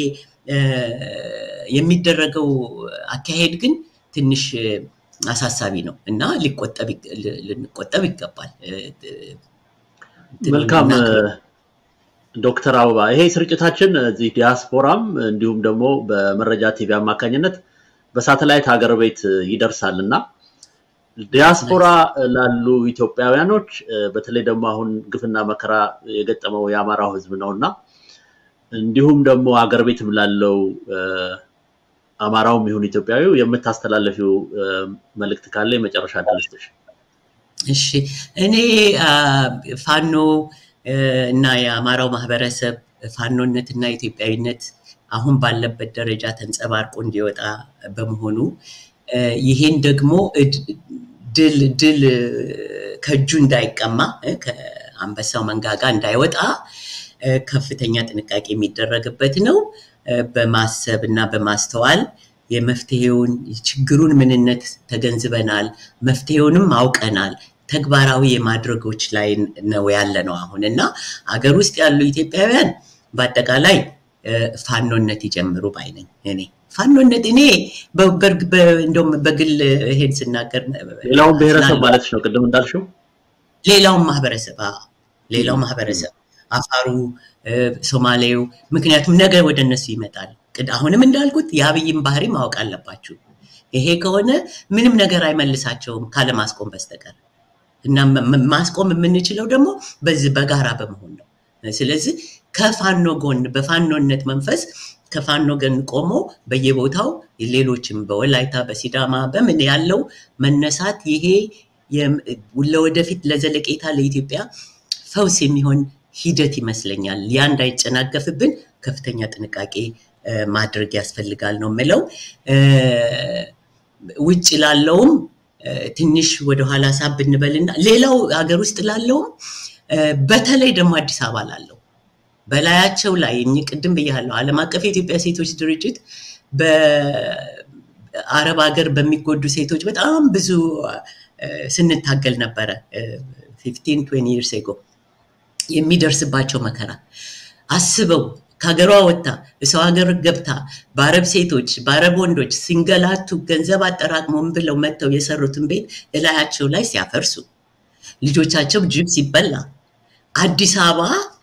የሚደረገው አካሄድ ግን ትንሽ አሳሳቢ ነው እና ልንቆጠብ ይገባል። መልካም ዶክተር አበባ ይሄ ስርጭታችን እዚህ ዲያስፖራም እንዲሁም ደግሞ በመረጃ ቲቪ አማካኝነት በሳተላይት ሀገር ቤት ይደርሳል እና ዲያስፖራ ላሉ ኢትዮጵያውያኖች በተለይ ደግሞ አሁን ግፍና መከራ የገጠመው የአማራው ሕዝብ ነው እና እንዲሁም ደግሞ ሀገር ቤትም ላለው አማራውም ይሁን ኢትዮጵያዊው የምታስተላለፊው መልእክት ካለ የመጨረሻ ዕድል ስጥሽ። እሺ፣ እኔ ፋኖ እና የአማራው ማህበረሰብ ፋኖነት እና ኢትዮጵያዊነት አሁን ባለበት ደረጃ ተንጸባርቆ እንዲወጣ በመሆኑ ይሄን ደግሞ ድል ድል ከእጁ እንዳይቀማ ከአንበሳው መንጋጋ እንዳይወጣ ከፍተኛ ጥንቃቄ የሚደረግበት ነው። በማሰብ እና በማስተዋል የመፍትሄውን ችግሩን ምንነት ተገንዝበናል፣ መፍትሄውንም አውቀናል። ተግባራዊ የማድረጎች ላይ ነው ያለ ነው አሁን እና አገር ውስጥ ያሉ ኢትዮጵያውያን በአጠቃላይ ፋኖነት ይጀምሩ ባይ ነኝ እኔ ፋኖነት እኔ እንደውም በግል ይሄን ስናገር ሌላውን ብሔረሰብ ማለት ነው ቅድም እንዳልሽው ሌላውን ማህበረሰብ ሌላው ማህበረሰብ አፋሩ፣ ሶማሌው ምክንያቱም ነገ ወደ እነሱ ይመጣል። አሁንም እንዳልኩት የአብይም ባህሪ ማወቅ አለባችሁ። ይሄ ከሆነ ምንም ነገር አይመልሳቸውም ካለማስቆም በስተቀር እና ማስቆም የምንችለው ደግሞ በዚህ በጋራ በመሆን ነው። ስለዚህ ከፋኖ ጎን በፋኖነት መንፈስ ከፋኖ ጎን ቆሞ በየቦታው ሌሎችም በወላይታ በሲዳማ በምን ያለው መነሳት ይሄ ለወደፊት ለዘለቄታ ለኢትዮጵያ ፈውስ የሚሆን ሂደት ይመስለኛል። ያ እንዳይጨናገፍብን ከፍተኛ ጥንቃቄ ማድረግ ያስፈልጋል ነው የምለው። ውጭ ላለውም ትንሽ ወደኋላ ሳብ ብንበልና ሌላው ሀገር ውስጥ ላለውም በተለይ ደግሞ አዲስ አበባ ላለው በላያቸው ላይ እኚህ ቅድም ብያለሁ፣ ዓለም አቀፍ የኢትዮጵያ ሴቶች ድርጅት በአረብ ሀገር በሚጎዱ ሴቶች በጣም ብዙ ስንታገል ነበረ። ፊፍቲን ትዌንቲ ይርስ ኤጎ የሚደርስባቸው መከራ አስበው ከሀገሯ ወጥታ እሰው ሀገር ገብታ በአረብ ሴቶች በአረብ ወንዶች ሲንገላቱ ገንዘብ አጠራቅሞም ብለው መጥተው የሰሩትን ቤት እላያቸው ላይ ሲያፈርሱ ልጆቻቸው ጅብ ሲበላ አዲስ አበባ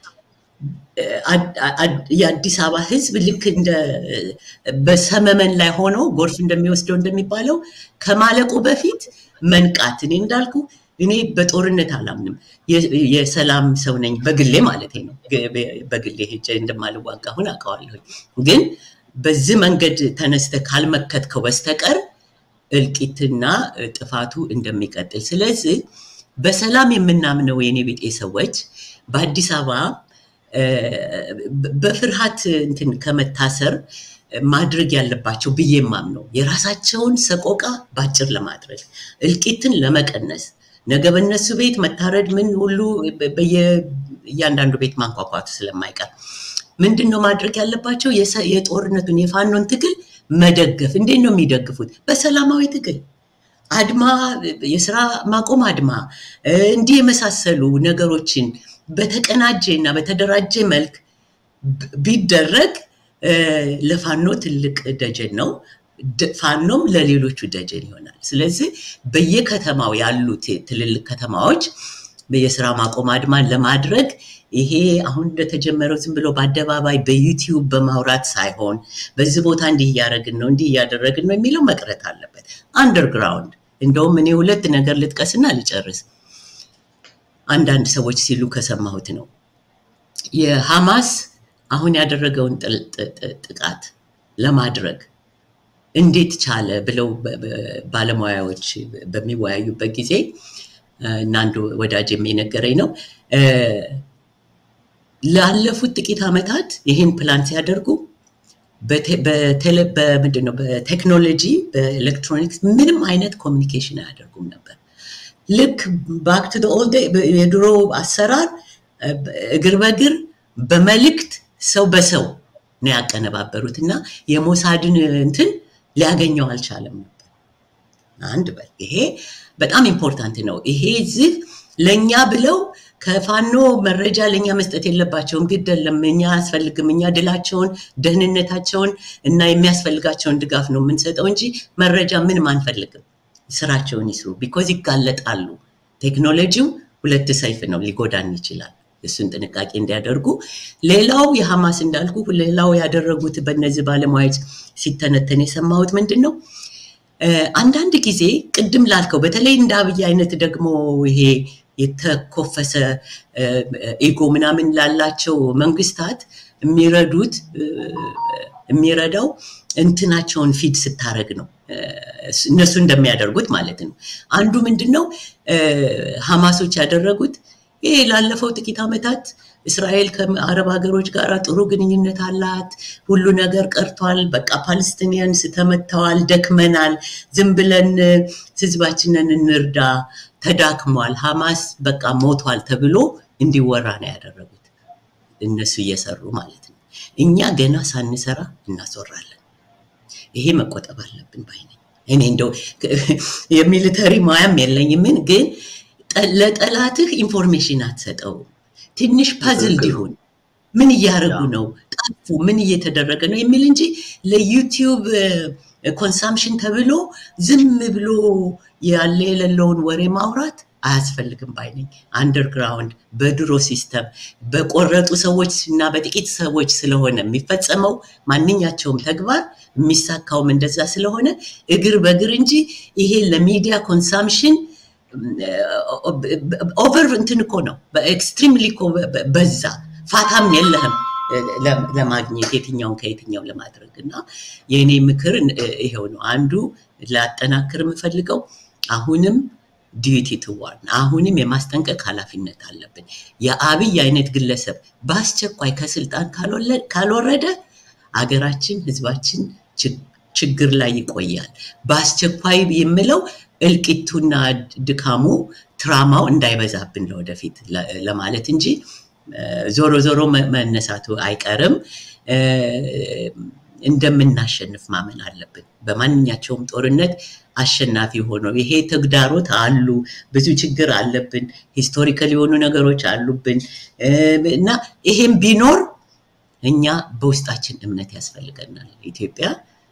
የአዲስ አበባ ሕዝብ ልክ እንደ በሰመመን ላይ ሆኖ ጎርፍ እንደሚወስደው እንደሚባለው ከማለቁ በፊት መንቃት እኔ እንዳልኩ እኔ በጦርነት አላምንም። የሰላም ሰው ነኝ በግሌ ማለት ነው። በግሌ ሄጄ እንደማልዋጋ አሁን አውቀዋለሁ። ግን በዚህ መንገድ ተነስተ ካልመከትከው በስተቀር እልቂትና ጥፋቱ እንደሚቀጥል። ስለዚህ በሰላም የምናምነው የኔ ቤጤ ሰዎች በአዲስ አበባ በፍርሃት እንትን ከመታሰር ማድረግ ያለባቸው ብዬ የማምነው የራሳቸውን ሰቆቃ ባጭር ለማድረግ እልቂትን ለመቀነስ ነገ በእነሱ ቤት መታረድ ምን ሁሉ እያንዳንዱ ቤት ማንኳኳቱ ስለማይቀር ምንድን ነው ማድረግ ያለባቸው? የጦርነቱን የፋኖን ትግል መደገፍ። እንዴት ነው የሚደግፉት? በሰላማዊ ትግል አድማ፣ የስራ ማቆም አድማ፣ እንዲህ የመሳሰሉ ነገሮችን በተቀናጀ እና በተደራጀ መልክ ቢደረግ ለፋኖ ትልቅ ደጀን ነው። ፋኖም ለሌሎቹ ደጀን ይሆናል። ስለዚህ በየከተማው ያሉት ትልልቅ ከተማዎች የስራ ማቆም አድማን ለማድረግ ይሄ አሁን እንደተጀመረው ዝም ብሎ በአደባባይ በዩቲዩብ በማውራት ሳይሆን በዚህ ቦታ እንዲህ እያደረግን ነው እንዲህ እያደረግን ነው የሚለው መቅረት አለበት። አንደርግራውንድ እንደውም እኔ ሁለት ነገር ልጥቀስና ልጨርስ። አንዳንድ ሰዎች ሲሉ ከሰማሁት ነው የሐማስ አሁን ያደረገውን ጥቃት ለማድረግ እንዴት ቻለ ብለው ባለሙያዎች በሚወያዩበት ጊዜ እና አንዱ ወዳጅ የሚነገረኝ ነው ላለፉት ጥቂት ዓመታት ይህን ፕላን ሲያደርጉ በምንድን ነው በቴክኖሎጂ በኤሌክትሮኒክስ ምንም አይነት ኮሚኒኬሽን አያደርጉም ነበር። ልክ ባክ ቱ ኦልድ የድሮ አሰራር እግር በእግር በመልእክት ሰው በሰው ነው ያቀነባበሩት እና የሞሳድን እንትን ሊያገኘው አልቻለም ነበር። አንድ በል ይሄ በጣም ኢምፖርታንት ነው። ይሄ እዚህ ለእኛ ብለው ከፋኖ መረጃ ለእኛ መስጠት የለባቸውም። ግድ የለም እኛ አያስፈልግም። እኛ ድላቸውን፣ ደህንነታቸውን እና የሚያስፈልጋቸውን ድጋፍ ነው የምንሰጠው እንጂ መረጃ ምንም አንፈልግም። ስራቸውን ይስሩ። ቢኮዝ ይጋለጣሉ። ቴክኖሎጂው ሁለት ሰይፍ ነው፣ ሊጎዳን ይችላል። እሱን ጥንቃቄ እንዲያደርጉ። ሌላው የሐማስ እንዳልኩ ሌላው ያደረጉት በእነዚህ ባለሙያዎች ሲተነተን የሰማሁት ምንድን ነው አንዳንድ ጊዜ ቅድም ላልከው በተለይ እንደ አብይ አይነት ደግሞ ይሄ የተኮፈሰ ኢጎ ምናምን ላላቸው መንግስታት የሚረዱት የሚረዳው እንትናቸውን ፊድ ስታረግ ነው። እነሱ እንደሚያደርጉት ማለት ነው። አንዱ ምንድን ነው ሐማሶች ያደረጉት ይሄ ላለፈው ጥቂት ዓመታት እስራኤል ከአረብ ሀገሮች ጋር ጥሩ ግንኙነት አላት። ሁሉ ነገር ቀርቷል። በቃ ፓለስቲኒያንስ ተመተዋል፣ ደክመናል፣ ዝም ብለን ህዝባችንን እንርዳ፣ ተዳክሟል፣ ሐማስ በቃ ሞቷል ተብሎ እንዲወራ ነው ያደረጉት እነሱ እየሰሩ ማለት ነው። እኛ ገና ሳንሰራ እናስወራለን። ይሄ መቆጠብ አለብን ባይ ነኝ። እኔ እንደው የሚሊተሪ ሙያም የለኝም፣ ግን ለጠላትህ ኢንፎርሜሽን አትሰጠው። ትንሽ ፐዝል ሊሆን ምን እያደረጉ ነው፣ ጠፉ፣ ምን እየተደረገ ነው የሚል እንጂ ለዩቲዩብ ኮንሳምሽን ተብሎ ዝም ብሎ ያለ የሌለውን ወሬ ማውራት አያስፈልግም ባይ ነኝ። አንደርግራውንድ በድሮ ሲስተም በቆረጡ ሰዎች እና በጥቂት ሰዎች ስለሆነ የሚፈጸመው ማንኛቸውም ተግባር የሚሳካውም እንደዛ ስለሆነ እግር በእግር እንጂ ይሄ ለሚዲያ ኮንሳምሽን ኦቨር እንትን እኮ ነው። በኤክስትሪምሊ እኮ በዛ ፋታም የለህም ለማግኘት የትኛውን ከየትኛው ለማድረግ እና የእኔ ምክር ይሄው ነው። አንዱ ላጠናክር የምፈልገው አሁንም ዲዩቲ ትዋርን አሁንም የማስጠንቀቅ ኃላፊነት አለብን። የአብይ አይነት ግለሰብ በአስቸኳይ ከስልጣን ካልወረደ አገራችን፣ ህዝባችን ችግር ላይ ይቆያል። በአስቸኳይ የምለው እልቂቱና ድካሙ ትራማው እንዳይበዛብን ለወደፊት ለማለት እንጂ ዞሮ ዞሮ መነሳቱ አይቀርም። እንደምናሸንፍ ማመን አለብን። በማንኛቸውም ጦርነት አሸናፊ ሆኖ ይሄ ተግዳሮት አሉ፣ ብዙ ችግር አለብን፣ ሂስቶሪካል የሆኑ ነገሮች አሉብን እና ይሄም ቢኖር እኛ በውስጣችን እምነት ያስፈልገናል። ኢትዮጵያ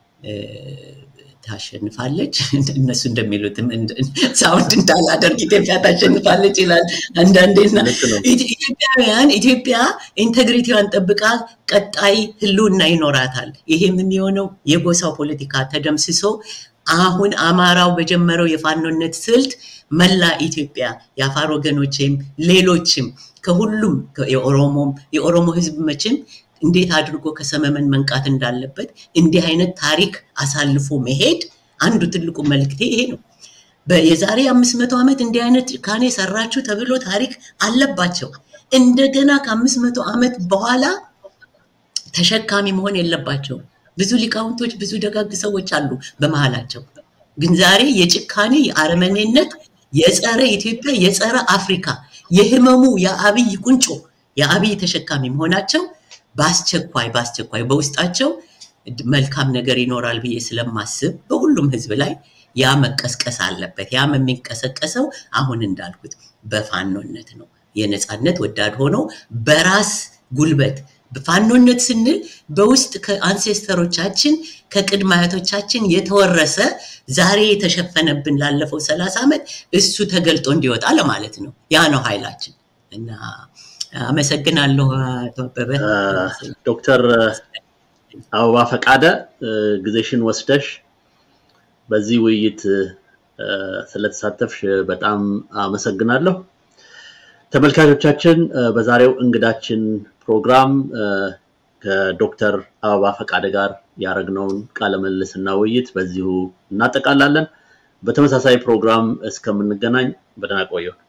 ታሸንፋለች። እነሱ እንደሚሉት ሳውንድ እንዳላደርግ ኢትዮጵያ ታሸንፋለች ይላል አንዳንዴና ኢትዮጵያውያን ኢትዮጵያ ኢንቴግሪቲዋን ጠብቃ ቀጣይ ህልውና ይኖራታል። ይሄም የሚሆነው የጎሳው ፖለቲካ ተደምስሶ አሁን አማራው በጀመረው የፋኖነት ስልት መላ ኢትዮጵያ የአፋር ወገኖችም ሌሎችም ከሁሉም የኦሮሞም የኦሮሞ ህዝብ መቼም እንዴት አድርጎ ከሰመመን መንቃት እንዳለበት እንዲህ አይነት ታሪክ አሳልፎ መሄድ አንዱ ትልቁ መልክቴ ይሄ ነው። የዛሬ አምስት መቶ ዓመት እንዲህ አይነት ጭካኔ ሰራችሁ ተብሎ ታሪክ አለባቸው። እንደገና ከአምስት መቶ ዓመት በኋላ ተሸካሚ መሆን የለባቸውም። ብዙ ሊቃውንቶች፣ ብዙ ደጋግ ሰዎች አሉ በመሀላቸው። ግን ዛሬ የጭካኔ የአረመኔነት፣ የጸረ ኢትዮጵያ፣ የጸረ አፍሪካ የህመሙ የአብይ ቁንጮ የአብይ ተሸካሚ መሆናቸው በአስቸኳይ በአስቸኳይ በውስጣቸው መልካም ነገር ይኖራል ብዬ ስለማስብ በሁሉም ህዝብ ላይ ያ መቀስቀስ አለበት። ያም የሚንቀሰቀሰው አሁን እንዳልኩት በፋኖነት ነው። የነፃነት ወዳድ ሆኖ በራስ ጉልበት ፋኖነት ስንል በውስጥ ከአንሴስተሮቻችን ከቅድመ አያቶቻችን የተወረሰ ዛሬ የተሸፈነብን ላለፈው ሰላሳ ዓመት እሱ ተገልጦ እንዲወጣ ለማለት ነው። ያ ነው ኃይላችን እና አመሰግናለሁ አቶ አበበ። ዶክተር አበባ ፈቃደ ጊዜሽን ወስደሽ በዚህ ውይይት ስለተሳተፍሽ በጣም አመሰግናለሁ። ተመልካቾቻችን በዛሬው እንግዳችን ፕሮግራም ከዶክተር አበባ ፈቃደ ጋር ያደረግነውን ቃለ ምልልስና ውይይት በዚሁ እናጠቃላለን። በተመሳሳይ ፕሮግራም እስከምንገናኝ በደህና ቆየው።